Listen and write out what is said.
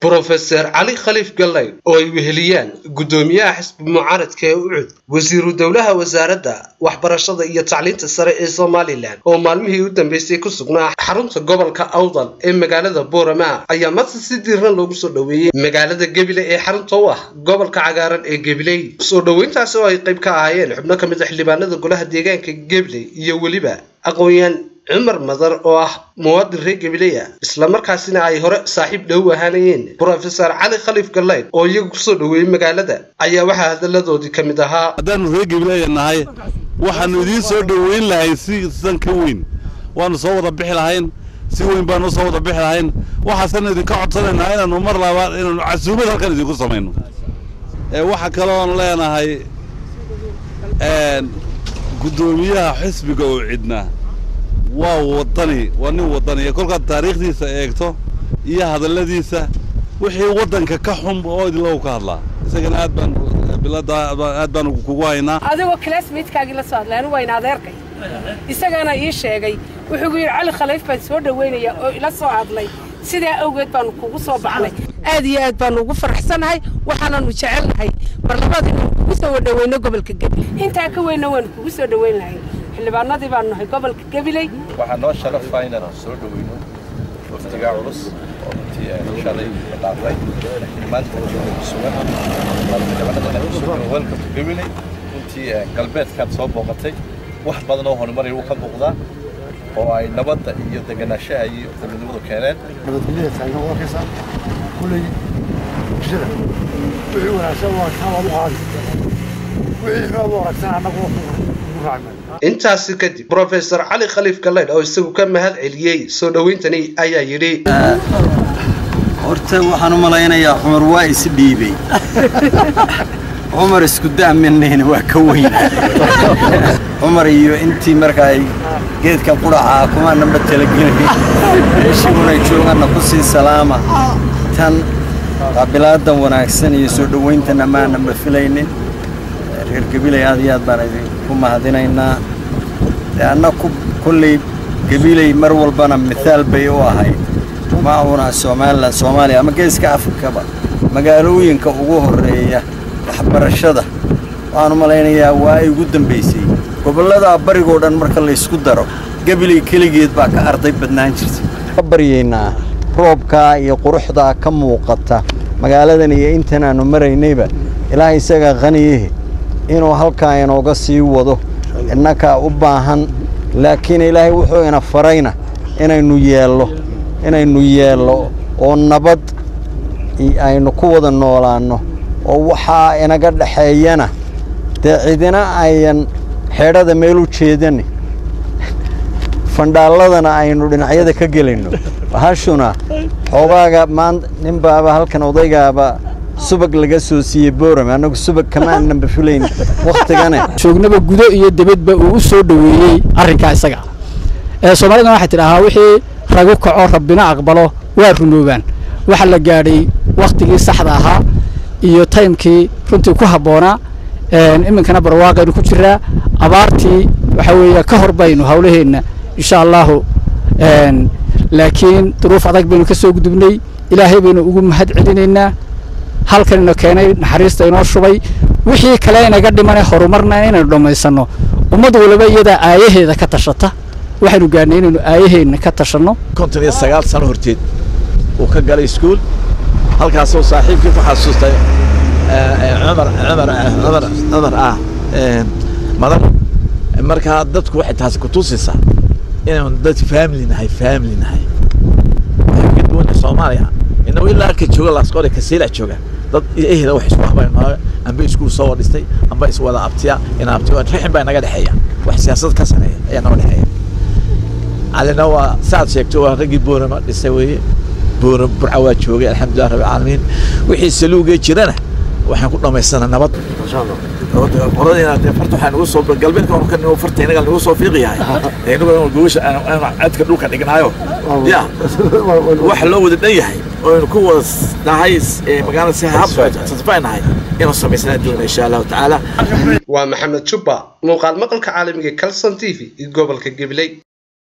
brofeser cali khaliif gallay oo ay weheliyaan guddoomiyaha xisbi mucaaradka ee ucud wasiiru dowlaha wasaaradda waxbarashada iyo tacliinta sare ee somalilan oo maalmihii u dambeysay ku sugnaa xarunta gobolka awdal ee magaalada boorama ayaa maanta si diiran loogu soo dhoweeyey magaalada gebile ee xarunta u ah gobolka cagaaran ee gebiley soo dhoweyntaasi oo ay qayb ka ahaayeen xubno ka mid a xildhibaanada golaha deegaanka gebiley iyo weliba aqoon-yahan cumar madar oo ah muwaadin reer gabileya islamarkaasina ay hore saaxiib dhow ahaanayeen brofesor cali khaliif gallayd oo iyagu kusoo dhoweeyey magaalada ayaa waxaa hadalladoodii ka mid ahaa haddaanu reer gabileya nahay waxaanu idiin soo dhoweyn lahayn si sidan ka weyn waanu soo wada bixi lahayn si weyn baanu soo wada bixi lahayn waxaasan idinka codsanaynaa inaanu mar labaad inaanu casuumad halkan idinku samayno waxaa kaloon leenahay guddoomiyaha xisbiga oo cidna waa wadani waa nin wadaniya kolkaad taariikhdiisa eegto iyo hadalladiisa wixii waddanka ka xun oo idinlagu ka hadlaa isagana aad baan bilada aad baan kugu haynaa adigoo classmatekaagii la soo hadlay anigu wayna adeerkay isagana ii sheegay wuxuu yidhi cali khaliif baan soo dhoweynaya oo ila soo hadlay sidaa awgeed baanu kugu soo baxnay aad iyo aad baanu ugu faraxsanahay waxaananu jecelnahay mar labaad inaanu kugu soo wadhoweyno gobolka gabiley intaa ka weynna waanu kugu soo dhoweyn lahay xildhibaanadii baanu nahay gobolka gabiley waxaa noo sharafa inaanu soo dhoweyno waftigaa culus oo runtii shalay dhaafay maanta sugan welcome to gabiley runtii galbeedkaad soo booqatay wax badan oo horumar wuu ka muuqdaa oo ay nabadda iyo deganaanshaha iyo dowladnimadu keeneen nabadgelyada taagna waa arkaysaa kulley bulshada wixii wanaagsan waa kaamaad u qaadi wixii xumaad u aragsan annagu ugu raacnay intaasi kadib brofesor cali khaliif gallaydh oo isagu ka mahad celiyey soo dhoweyntani ayaa yidhi horta waxaan u malaynayaa cumar waa is dhiibey cumar isku da'manayna waa ka weynaaday cumar iyo intii marka ay geedkan qudhacaa kumaananba talagelin meeshiigunay jooganna ku sii salaama tan qaabilaadan wanaagsan iyo soo dhowayntanna maananba filaynin reer gabiley aad iyo aad baan idinku mahadinaynaa dee anna kulley gabiley mar walbana mithaal bay u ahayd maahuna somalilan soomaaliya ama geeska afrikaba magaalooyinka ugu horreeya waxbarashada waxaanu malaynayaa waa ay ugu dambaysay gobollada barigoo dhan marka laysku daro gabiley keligeed baa ka arday badnaan jirtay ka baryaynaa roobkaa iyo quruxdaa ka muuqata magaaladan iyo intan aanu maraynayba ilaah isaga khaniyihi inuu halkaa inooga sii wado innakaa u baahan laakiin ilaahay wuxuu ina farayna inaynu yeello inaynu yeello oo nabad aynu ku wada noolaanno oo waxaa inaga dhexeeyana dee cidina ayan xeedhada meel u jeedanin fandhaalladana aynu dhinacyada ka gelayno hashuna xoogaaga maanta nin baaba halkan odaygaaba subag laga soo siiyey boorame annagu subag kamaananba filayn wakhtigane joognaba gudo iyo debadba uu u soo dhoweeyey arrinkaa isaga ee soomaalidana waxay tidhaahaa wixii ragu kaco rabbina aqbalo waa rumoobaan waxa la gaadhay wakhtigii saxda ahaa iyo taymkii runtii ku habboonaa iminkana barwaaqaynu ku jiraa abaartii waxaa weeye ka hor baynu hawlaheenna insha allahu laakiin duruuf adag baynu ka soo gudubnay ilaahay baynu ugu mahad celinaynaa halkanina keenay naxariista inoo shubay wixii kale inaga dhimane horumarna inaynu dhammaysanno ummad waliba iyadaa aayaheeda ka tashata waxaynu gaadhnay inaynu aayaheenna ka tashanno konton iyo sagaal sano horteed uu ka galay iskuul halkaasoo saaxiibkii ku xasuustay cumar cumar cumar cumar ah madan markaa dadku waxay taasi ku tusaysaa inaynu dad family nahay family nahay waxay ka duwanay soomaaliya inagu ilaa halka jooga laasqore kasiila jooga dad ehda wax isku habayno amba iskuul soo wadhistay amba iswada abtiya ina abtiya rixin baa naga dhexeeya wax siyaasad ka sareeya ayaa naga dhexeeya calina waa saad sheegto waa raggii boorama dhisay weeye boora burca waa joogay alxamdulilah rabbi caalamiin wixii saluugee jirana waxaan ku dhammaysanaa nabad qoladina dee farta waxaa nagu soo galbeedka ka nigo farta inaga nagu soo fiiqi yahay inagu gogosha cadka dhulka dhignaayo ya wax loo wada dhan yahay oo aynu ku wada nahay magaalada si hab satifay nahay inuu samaysanaa doona insha allahu tacaala waa maxamed jubba muuqaal maqalka caalamiga calson t v gobolka gabiley